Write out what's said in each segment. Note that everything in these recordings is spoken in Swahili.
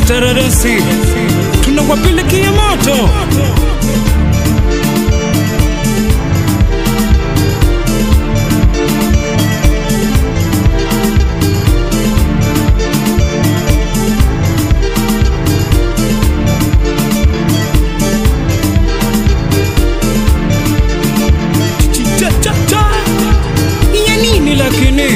taradasi tunawapelekea moto Cha, cha, cha. ya nini lakini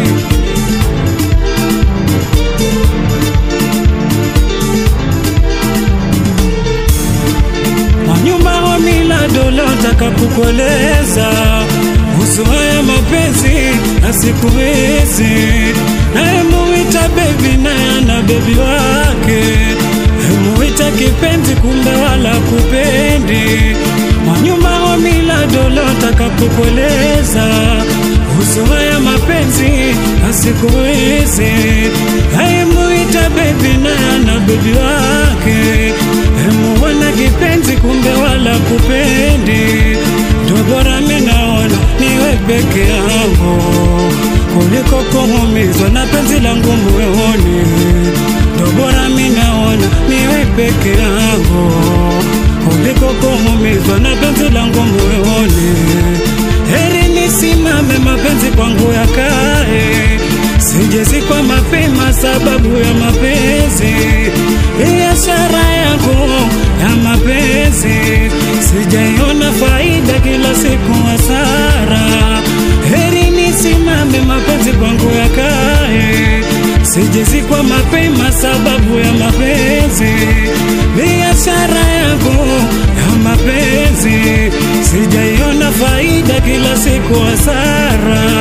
wanyuma wa mila dola taka kukueleza kuhusu haya mapenzi na siku hizi naye muita bebi naye ana bebi wake muita kipenzi kumbe wala kupendi wanyuma wa mila dola taka kukueleza kuhusu haya mapenzi na siku hizi naye muita bebi naye ana bebi wake muona kipenzi kumbe wala kupendi ndo bora minaona niwe peke yangu kuliko kuumizwa na penzi langu moyoni ndo bora minaona niwe peke yangu kuliko kuumizwa na penzi langu moyoni heri nisimame mapenzi kwangu yakae sijezikwa mapema sababu ya mapenzi biashara yangu ya mapenzi sijaiona faida kila siku hasara heri nisimame mapenzi kwangu yakae sijezikwa mapema sababu ya mapenzi biashara yangu ya mapenzi sijaiona faida kila siku hasara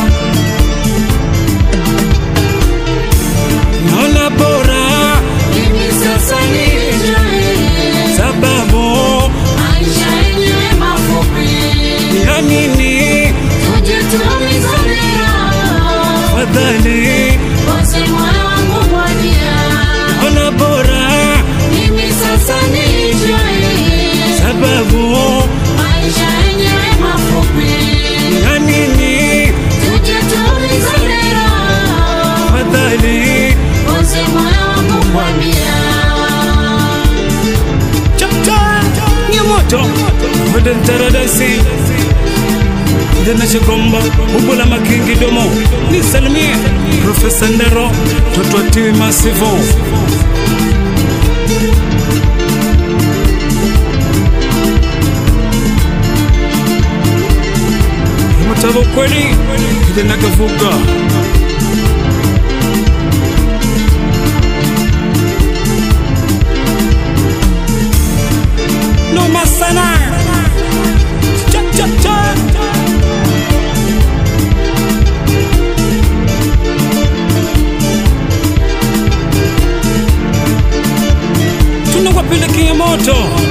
naona bora Mimi sasa nijue sababu maisha yenyewe mafupi, ya nini tujitumize fadhali Wote moyo wangu mwadia, naona bora mimi sasa nijue sababu maisha yenyewe mafupi, ya nini tujitumize fadhali Wote moyo wangu mwadia. chapcha ni moto wadan taradasi ndena shikomba ubula makingi domo nisalimie profesa ndero totwatiwi masivo mutavo kweli kijana kavuga noma sana cha, cha, cha. tunawapelekea moto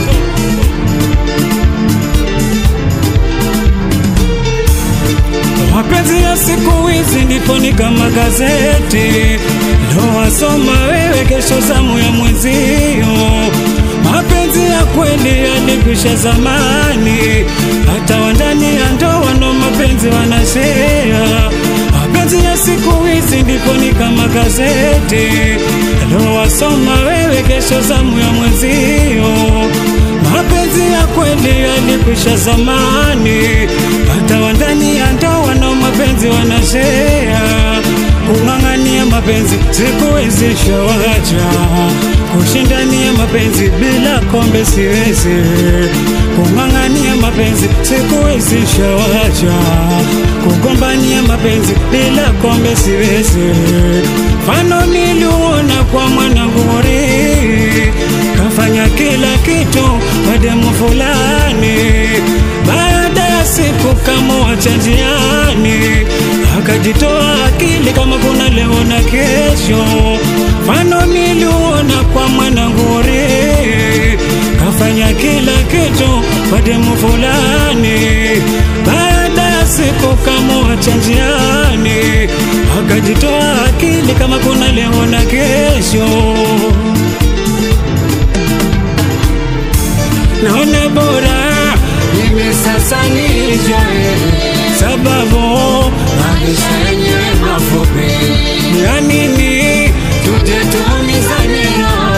mapenzi ya siku hizi ndipo ni kama gazeti ndo wasoma wewe kesho zamu ya mwenzio mapenzi ya kweli yalikwisha zamani hata wandani ya ndoa ndo mapenzi wanashea mapenzi ya siku hizi ndipo ni kama gazeti ndo wasoma wewe kesho zamu ya mwenzio mapenzi ya kweli yalikwisha zamani hata wandani ya ndoa na mapenzi wanashea kung'ang'ania mapenzi siku hizi shawacha kushindania mapenzi bila kombe siwezi kung'ang'ania mapenzi siku hizi shawacha kugombania mapenzi bila kombe siwezi fano niliuona kwa mwananguri kafanya kila kitu kwa demu fulani baada ya siku kamwacha njiani akajitoa akili kama kuna leo na kesho mfano niliuona kwa mwananguri kafanya kila kitu kwa demu fulani baada ya siku kamwacha njiani akajitoa akili kama kuna leo na kesho naona bora Mimi sasa nijue sababu maisha yenyewe mafupi, ya nini tuje tuumizane roho.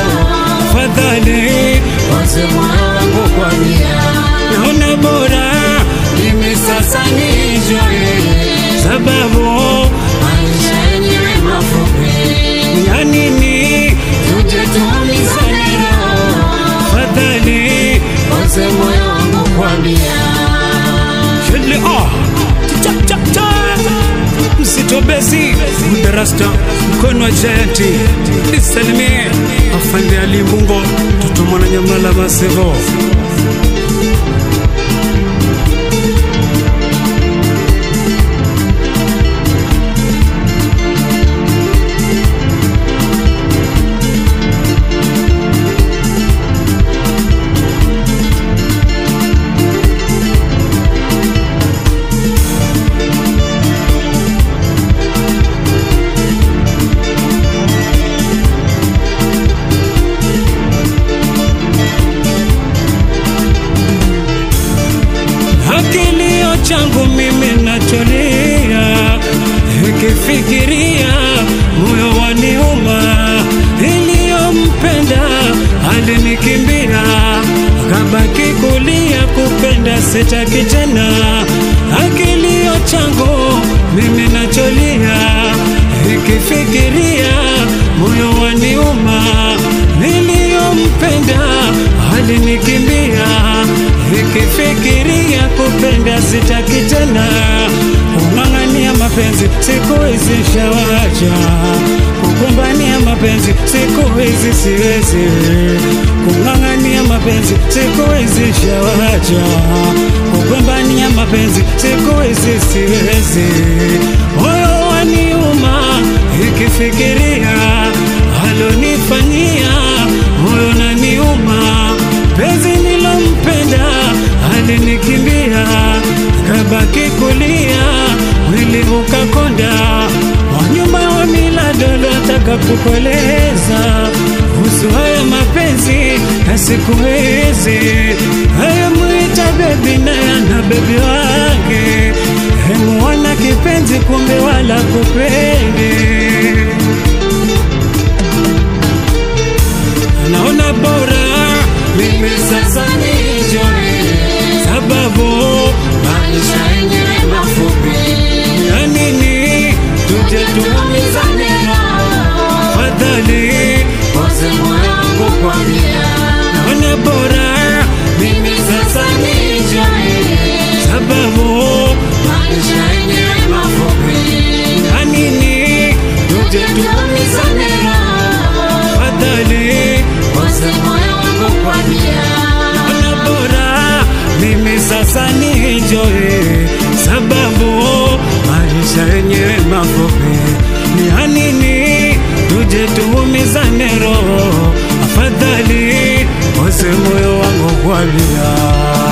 Poze moyo wangu kwa nia naona bora Mimi sasa nijoe sababu Maisha yenyewe mafupi ya nini Tuje tuumizane roho fadhali Poze moyo wangu kwa nia shele ah cha cha cha msito besi udarasta mkono wa giant nisalimie afande Ali Mbungo toto mwana nyamala masevo Kilio changu mimi nacholia, ikifikiria moyo waniuma. Iliyompenda alinikimbia, akabaki kulia, kupenda sitaki tena. Kilio changu mimi nacholia, ikifikiria moyo waniuma. Niliyompenda alinikimbia ikifikiria kupenda sitaki tena kung'ang'ania mapenzi siku hizi shawacha kukumbania mapenzi siku hizi siwezi kung'ang'ania mapenzi siku hizi shawacha kukumbania mapenzi siku hizi siwezi moyo waniuma ikifikiria alonifanyia moyo naniuma penzi nilompenda alinikimbia kabaki kulia mwili ukakonda wanyumba wa miladolo ataka kukueleza kuhusu haya mapenzi ya siku hizi ayemwita bebi naye ana bebi wake hemuona kipenzi kumbe wala kupendi naona bora Mimi sasa nijoe sababu Maisha yenyewe mafupi ya nini tuje tu Tuumizane roho fadhali Poze moyo wangu kwa nia naona bora Mimi sasa nijoe sababu Maisha yenyewe mafupi ya nini tuje tu Tuumizane roho fadhali Poze moyo wangu kwa nia naona bora mimi sasa nijoe sababu maisha yenyewe mafupi ni ya nini tuje tuumizane roho afadhali ose moyo wangu kwalia